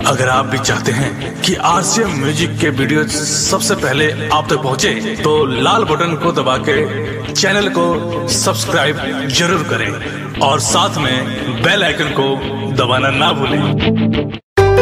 अगर आप भी चाहते हैं कि आरसीएम म्यूजिक के वीडियो सबसे पहले आप तक पहुंचे, तो लाल बटन को दबा के चैनल को सब्सक्राइब जरूर करें और साथ में बेल आइकन को दबाना ना भूलें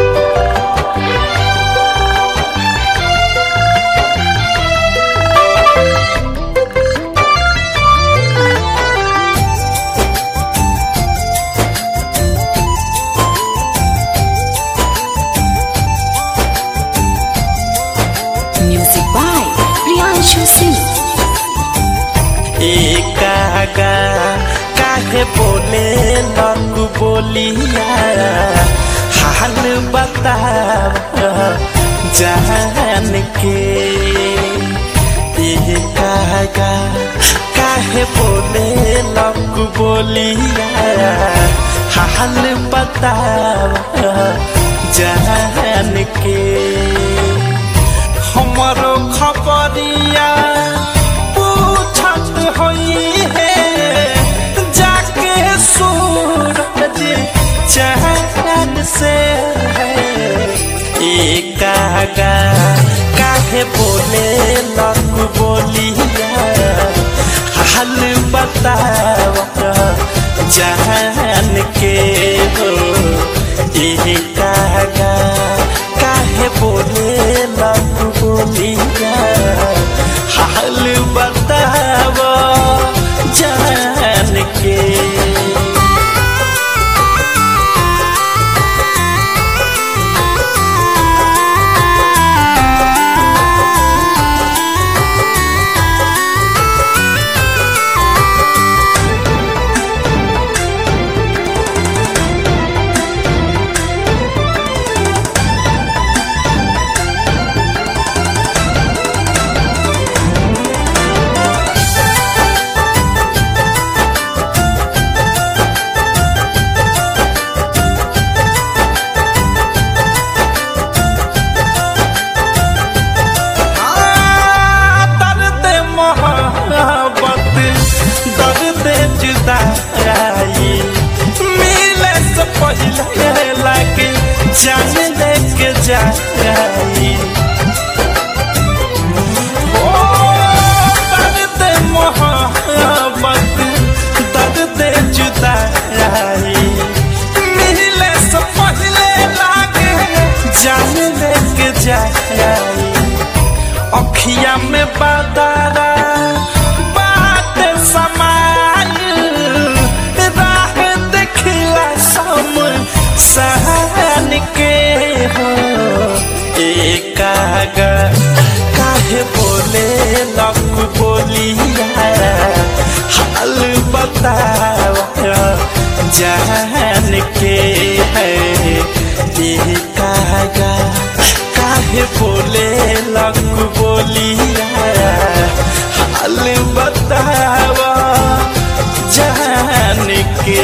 Music by Priyanshu Singh. एकागा काहे बोले लगू बोलिया हाल बताव जान के एकागा काहे बोले लगू बोलिया हाल बताव जान के हमारो खबरिया पूछत होई है जाके सूरज चहन से एकागा काहे बोले लग बोलिया हाल बताव जान के हो एकागा काहे बोले लग बोलिया हाल बताव जान के दर्द मोहब्बत दर्द जुदाई मिले से पहले लगे जान लेके जाई ओ दर्द मोहब्बत दर्द जुदाई मिले से पहले लगे जान लेके जाई अखिया में बदरा बात समाइल राह देखला सम सहन के हो एकागा काहे बोले लग बोलिया हाल बताव जान के है एकागा काहे बोले लग बोलिया हाल बताव जान के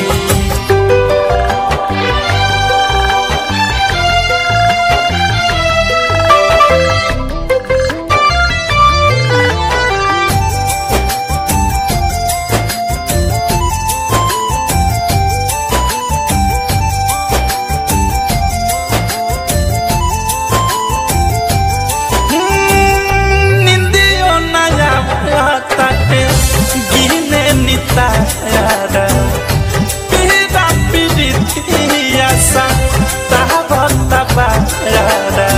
निंदियो नया ताटे गिने नितारा पीरा पीरितिया सा ताबा ताबारा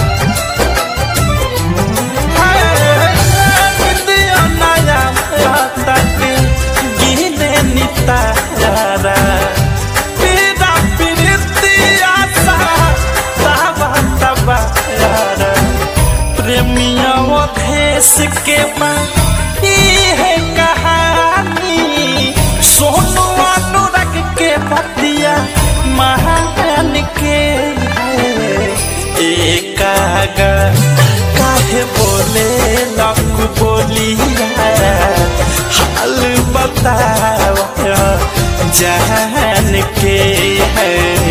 निंदियो नया ताटे गिने नितारा पीरा पीरितिया सा ताबा ताबारा प्रेमिया देश के है कहानी सोनू अनुराग के पतिया महान के है एकागा काहे बोले लग बोलिया हाल बताव जान के है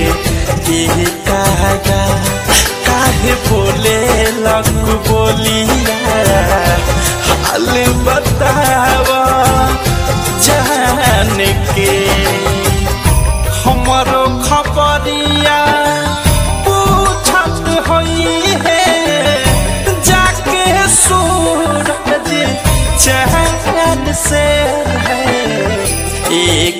एकागा काहे बोले लग बोलिया हाल बताव जान के हमरो खबरिया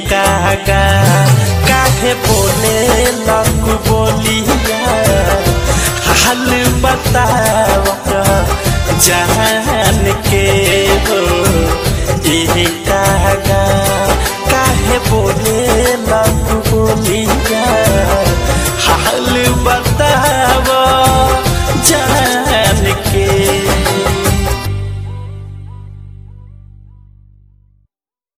कागा काहे बोले लक बोलिया हाल बतावा